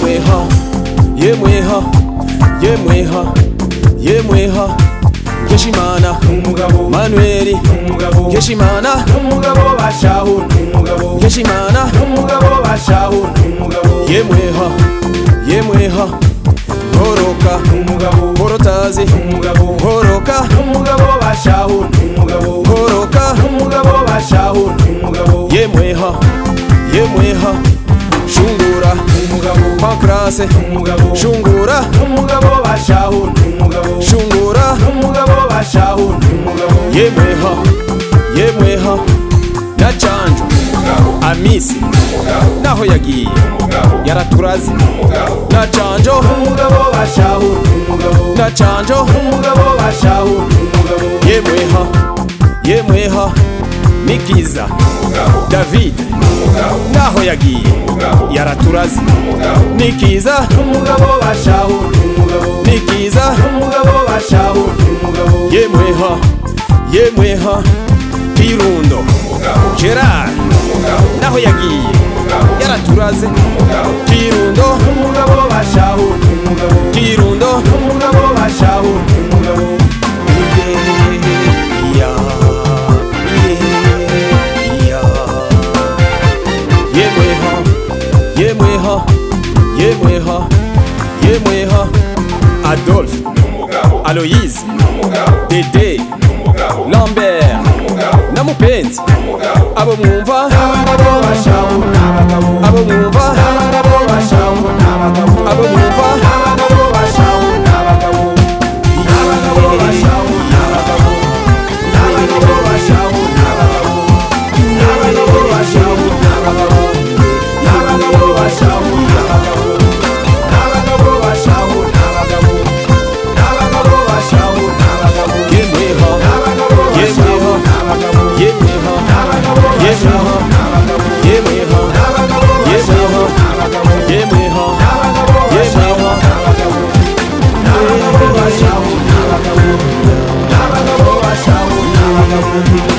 mweho ye mweho ye mweho ye mweho yeshimana umugabo manueli umugabo yeshimana umugabo bashaho umugabo yeshimana umugabo bashaho umugabo ye mweho ye mweho horoka umugabo horotazi umugabo horoka umugabo bashaho umugabo horoka umugabo bashaho umugabo ye mweho ye mweho shungura umugabo pankrase umugabo shungura umugabo bashaho umugabo shungura umugabo bashaho umugabo yemweha yemweha na canjo amisi naho yagiye yaraturaze na canjo umugabo bashaho umugabo na canjo umugabo bashaho umugabo yemweha yemweha nikiza david naho yagiye yaraturaze nikiza umugabo bashaho umugabo nikiza umugabo bashaho umugabo yemweha yemweha kirundo gerard naho yagiye yaraturaze kirundo umugabo bashaho umugabo kirundo umugabo bashaho umugabo yemweha yemweha yemweha yemweha adolphe aloyise dede lambert na mupenzi abo mwumva abagabo bashaho n'abagabo abo mwumva abagabo bashaho n'abagabo abo mwumva abagabo bashaho n'abagabo abagabo bashaho n'abagabo abagabo bashaho n'abagabo abagabo bashaho n'abagabo abagabo bashaho n'abagabo abagabo bashaho n'abagabo abagabo bashaho n'abagabo yemweha abagabo bashaho yemweha n'abagabo yemweha abagabo bashaho yemweha n'abagabo yemweha abagabo bashaho n'abagabo yemweha abagabo bashaho yemweha n'abagabo abagabo bashaho n'abagabo abagabo bashaho n'abagabo